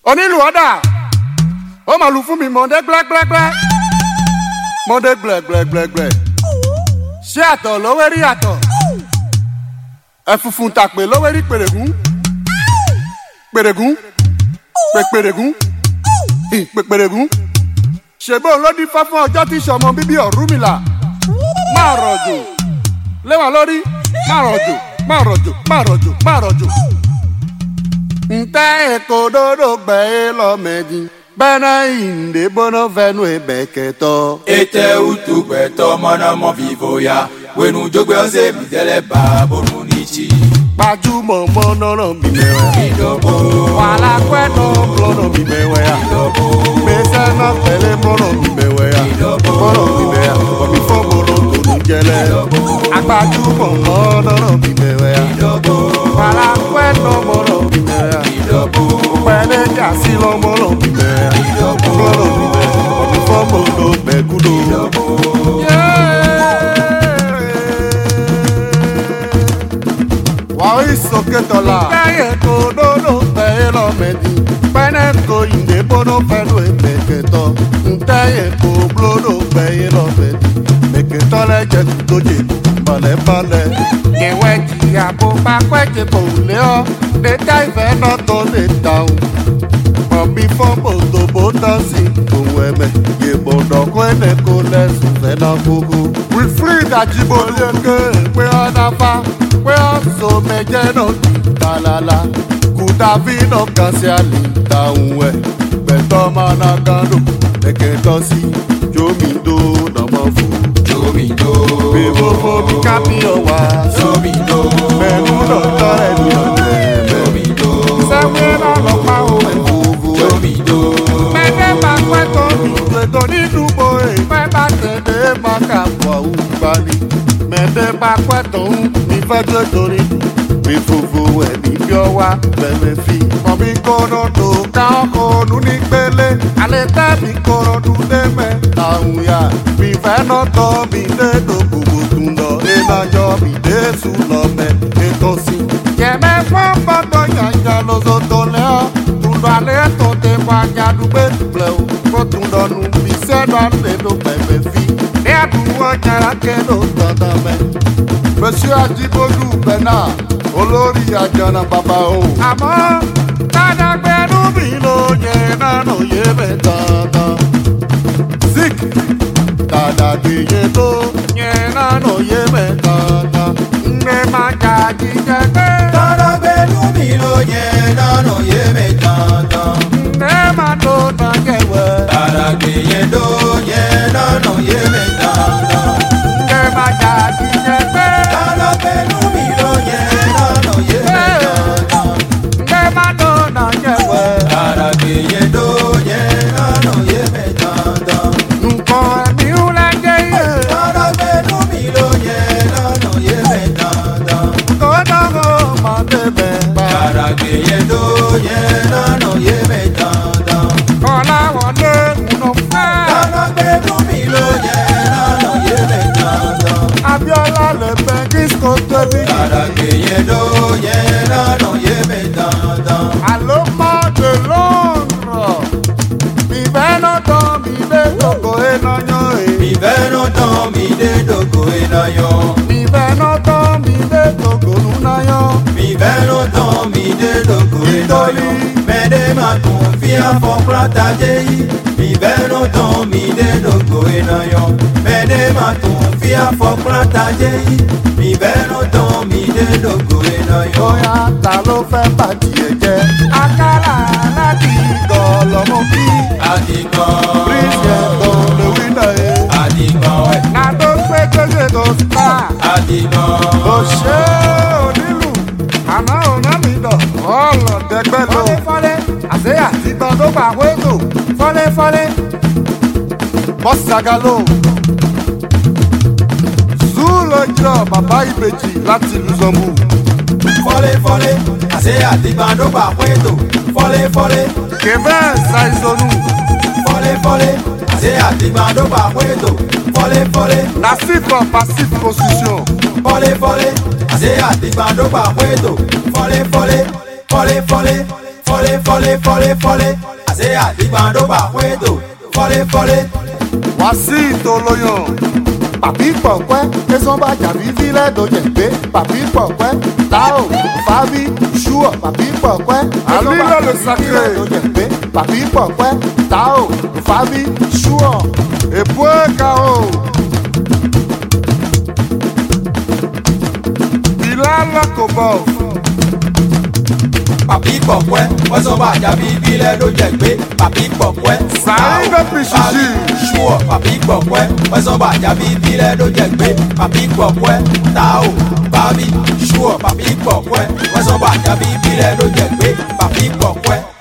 onílù ọ̀dà ó mà lù fún mi mọ̀ọ́dẹ́ gbẹ́gbẹ́gbẹ́ mọ̀ọ́dẹ́ gbẹ̀gbẹ̀gbẹ̀ ṣé àtọ̀ lówó rí àtọ̀ ẹ̀fùfùn tàpé lówó rí pèrègún pèrègún pèpèrègún pèpèrègún ṣègbè olódì fá fún ọjọ́ tí sọmọ bíbí Ọ̀rúnmìlà máa rọ̀jò léwà lórí máa rọ̀jò máa rọ̀jò máa rọ̀jò máa rọ̀jò. ntẹ́ èkó dodo gbẹ́ e lọ́mẹ́dì bẹ́ẹ̀ ìndé bọ́nà fẹ́nu ìbẹ̀kẹ́tọ́. ete utu gbẹtọ mọnàmọ vivo ya wenu jogbe ọsẹ bìtẹlẹ bá bonu nìtsi. gbajúmọ̀ mọ́nọ́rọ̀ mi mẹ́wẹ́. ìdọ̀bò wàhálà pẹ́ẹ́nà blọ́nà mi mẹ́wẹ́ ya. ìdọ̀bò gbèsè náà tẹ̀lé mọ́nà mi mẹ́wẹ́ ya. mọ́nà mi mẹ́wẹ́ ya. ọ̀mí fọ́mọ́nà tó ní jẹlẹ̀. agbajúmọ̀ mọ́nọ́rọ̀ mi mẹ́wẹ́ ya. ìdọ̀bò wàhálà pẹ́ẹ́nà mọ́nà mi mẹ́wẹ́ ya. ìdọ̀bò pẹ̀lẹ́ jásí lọ́mọ́nà mi mẹ́wẹ́ ya. mọ́nà mi mẹ́wẹ́ ya. ọ̀mí fọ́mọ́nà mẹ́kúndò. wàhí sókè tọ́lá. káyé kó lólo tẹ̀yẹ lọ́mẹdì pẹ́ẹ́nẹ́ kó ìdè bọ́nà fẹ́nu ìmẹ̀kẹ́tọ́ ntẹ́yẹ kó lólo tẹ̀yẹ lọ́mẹdì mẹ̀kẹ́tọ́ lẹ́jẹ̀ tó jẹ balẹ̀balẹ̀. ìwẹ̀ jìyà bó bá pẹ́jẹ kò lé ọ́ lẹ́tà ìfẹ́ náà tó lè dáhùn. Mọ̀mí fọ́mọ̀ tó bó dán sí òun ẹ̀mẹ̀ yèmọ̀nà kó ẹ̀nẹ̀ kó lẹ́sùn fẹ́ náà gbogbo. Wilfrid Ajibole ké pé ọ̀nà fa pé ọ̀sọ̀ mẹ́jẹ náà tàlàlà kùtàbí náà kàn sí àlè táwọn ẹ̀ pẹ̀tọ́ máa ná gánà lẹ́kẹ̀tọ́ sí jómìndó nàmọ́ fún. jomido Bèbó fomi kábíyọ̀ wá jomido pẹ̀lú lọ́tọ́ rẹ̀ ní ọ̀dẹ̀ mẹ́. jomido Sẹ́wé náà lọ pa òwe fòfò ẹ̀. jomido Mẹ́tẹ́ bá pẹ́ tó ní ìgbẹ́tọ̀ nínú bo ìfẹ́ bá tẹ̀lé máa kà pọ̀ ògbani. Mẹ́tẹ́ bá pẹ́ tó ń ìfẹ́ tó torí mi fòfò ẹ̀ ní bí ọ wá bẹ̀rẹ̀ fi. Mọ̀mí kọ́nà tó ká ọkọ̀ ọdún ní gbélé. Alẹ́ tẹ́mi kọ́nà dún dé mẹ́ta òun yá. Mi fẹ́ náà tọ́ mi dé dòkòwò tún lọ. Ìlàjọ mi dé sùn lọ mẹ́ ètò sí. Yẹ̀mẹ́ fún gbọ́dọ̀ yànjá lóso tó lẹ́ ọ́. Tùdọ̀ alẹ́ tó tẹ wájà dùgbẹ́ dùgbẹ́ o. Kó tùdọ̀ nù bí sẹ́nu alẹ́ ló pẹ̀pẹ̀ fi. Ní àdúgbò jàrá kéde dandan mẹ́. Bẹ́sí Ajíbólú Bẹ́nà olórí àjànà bàbá o. Àmọ́ tàdàgbẹ́nu mi ló yẹ nánà yé bẹ́ dandan. Zik tàdàgbẹ́yẹ tó yẹ nánà yé bẹ́ dandan. Ǹgbẹ́ máa jà jíjẹ pé. tọ́lá gbẹdú mi ló yẹ lọ́nà yé mi dandan. Ǹgbẹ́ máa tó tán kẹwẹ́. tọ́lá gbẹyẹ ló yẹ lọ́nà yé mi dandan. Ǹgbẹ́ máa jà jíjẹ pé. tọ́lá gbẹdú mi ló yẹ lọ́nà yé mi dandan. Ǹgbẹ́ máa tó tán kẹwẹ́. tọ́lá gbẹyẹ ló yẹ lọ́nà yé mi dandan. Nǹkan ẹ̀mí ń lẹ́jẹ̀ yé. tọ́lá gbẹdú mi ló yẹ lọ́nà yé mi dandan. Kó dáhùn máa bẹ̀bẹ̀ bá. tọ́lá gbẹyẹ ló yẹ lọ́nà yé mi dandan. Kọ́láwọlé kùnà fẹ́. tọ́lá gbẹdú mi ló yẹ lọ́nà yé mi dandan. Abíọ́lá lè fẹ́ disco tóbi. Àràgbéyé ló yẹ lọ́nà yé mi dandan. Àló mọ́ de lóòrọ̀. Ìfẹ́ náà tán mi lé gbogbo iná yan èyí. Ìfẹ́ ló tán mi dé dògò ìnáyọ. Ìfẹ́ náà tán mi lé gbogbo lúná yan. Ìfẹ́ ló tán mi dé dògò ìnáyọ. Mẹ́dẹ́ máa tún fi àfọ̀práta jẹ́ yìí. Ìfẹ́ ló tán mi dé dògò ìnáyọ. Mẹ́dẹ́ máa tún fi àfọ̀práta jẹ́ yìí. Ìfẹ́ ló tán mi dé dògò ìnáyọ. Bóyá ta ló fẹ́ bàtì ẹ̀ jẹ́? Akálà láti gọ̀ lọ́mọ bí. Àdìgàn. Bíríṣì ẹ̀kọ́ lè wí náà yé. Àdìgàn ẹ̀. Nàdó pé gbèsè tó spa. Àdìgàn. Òṣè onílù, àná òná mi dọ̀, ọ̀lọ̀ dẹgbẹ́ lò. Fọ́lẹ́fọ́lẹ́, àṣeyà ti gbọ́n tó gbà wéètò. Fọ́lẹ́fọ́lẹ́, bọ́sì àgàlò. Zúlò jọ bàbá ìbejì láti Lùzọ̀mù. fọ́léfọ́lé àṣẹ àtìgbàdógbà pẹ́tò fọ́léfọ́lé Kèbẹ́ ṣàìsọnù, fọ́léfọ́lé àṣẹ àtìgbàdógbà pẹ́tò fọ́léfọ́lé Nasif of passive position. fọ́léfọ́lé àṣẹ àtìgbàdógbà pẹ́tò fọ́léfọ́lé fọ́léfọ́lé fọ́lé fọ́lé fọ́lé fọ́lé àṣẹ àdìgbàdo bà pẹ́tò fọ́lé fọ́lé. wá sí ìtòlóyàn. Papi pọ̀pẹ́, tẹ̀sán bá jàbí fílẹ̀ tó jẹ̀ pé. Papi pọ̀pẹ́, táò, fábí, ṣúọ̀. Papi pọ̀pẹ́, tẹ̀sán bá Àlílò lè jàbí sacré. fílẹ̀ tó jẹ̀ pé. Papi pọ̀pẹ́, táò, fábí, ṣúọ̀. èpo ẹ̀ka o. ìlà lọ́kọ̀bọ̀. Papi pọ̀pẹ́, wẹ́sàn bá jàbí bílẹ̀ ló jẹ́ gbé. Papi pọ̀pẹ́, Sàárín ló fi ṣìṣì. ṣùọ̀. Papi pọ̀pẹ́, wẹ́sàn bá jàbí bílẹ̀ ló jẹ́ gbé. Papi pọ̀pẹ́, táò, bábí, ṣùọ̀. Papi pọ̀pẹ́, wẹ́sàn bá jàbí bílẹ̀ ló jẹ́ gbé. Papi pọ̀pẹ́,